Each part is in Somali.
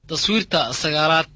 taswiirta sagaalaad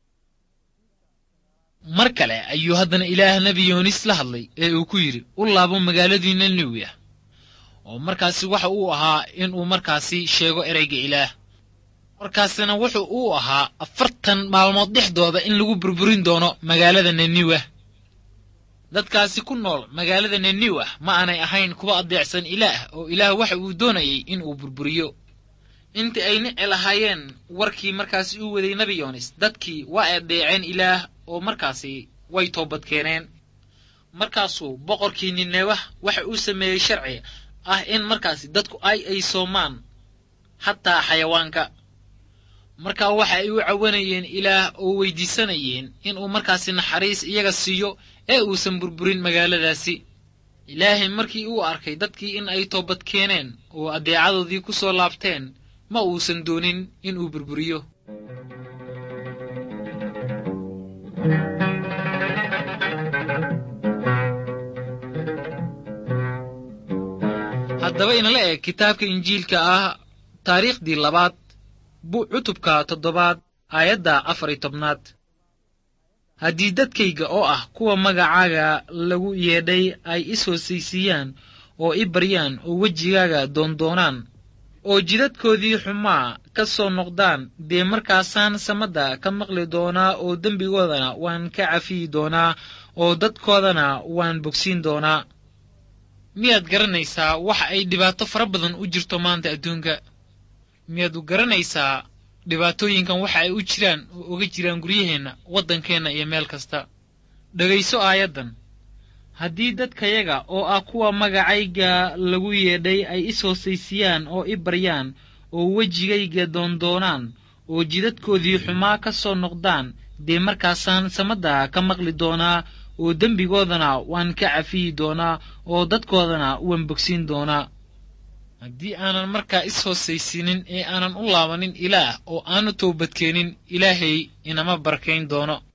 mar kale ayuu haddana ilaah nebi yoonis la hadlay ee uu ku yidhi u laabo magaaladii niniwiya oo markaasi waxa uu ahaa inuu markaasi sheego ereyga ilaah markaasina wuxuu uu ahaa afartan maalmood dhexdooda in lagu burburin doono magaalada niniwa dadkaasi ku nool magaalada niniwa ma aanay ahayn kuwa adeecsan ilaah oo ilaah waxa uu doonayay inuu burburiyo intii ay nici lahaayeen warkii markaasi uu waday nebi yoonis dadkii waa adeeceen ilaah oo markaasi way toobad keeneen markaasuu boqorkii ninewah waxa uu sameeyey sharci ah in markaasi dadku ay ay soomaan xataa xayawaanka markaa waxa ay u cawanayeen ilaah oo weydiisanayeen inuu markaasi naxariis iyaga siiyo ee uusan burburin magaaladaasi ilaahay markii uu arkay dadkii in ay toobad keeneen oo adeecadoodii ku soo laabteen ma uusan doonin inuu burburiyo haddaba inala eg kitaabka injiilka ah taariikhdii labaad bu cutubka toddobaad aayadda afar iyo tobnaad haddii dadkayga oo ah kuwa magacaaga lagu yeedhay ay is hoosaysiiyaan oo i baryaan oo wejigaaga doondoonaan oo jidadkoodii xumaa ka soo noqdaan dee markaasaan samadda ka maqli doonaa oo dembigoodana waan ka cafiyi doonaa oo dadkoodana waan bogsiin doonaa miyaad garanaysaa waxa ay dhibaato fara badan u jirto maanta adduunka miyaad u garanaysaa dhibaatooyinkan waxa ay u jiraan oo uga jiraan guryaheenna waddankeenna iyo meel kasta dhegayso aayaddan haddii dadkayaga oo ah kuwa magacayga lagu yeedhay ay is hoosaysiiyaan oo i baryaan oo wejigayga doondoonaan oo jidadkoodii xumaa ka soo noqdaan dee markaasaan samadda ka maqli doonaa oo dembigoodana waan ka cafiyi doonaa oo dadkoodana waan bogsiin doonaa haddii aanan markaa is hoosaysiinin ee aanan u laabanin ilaah oo aanu toobadkeenin ilaahay inama barkayn doono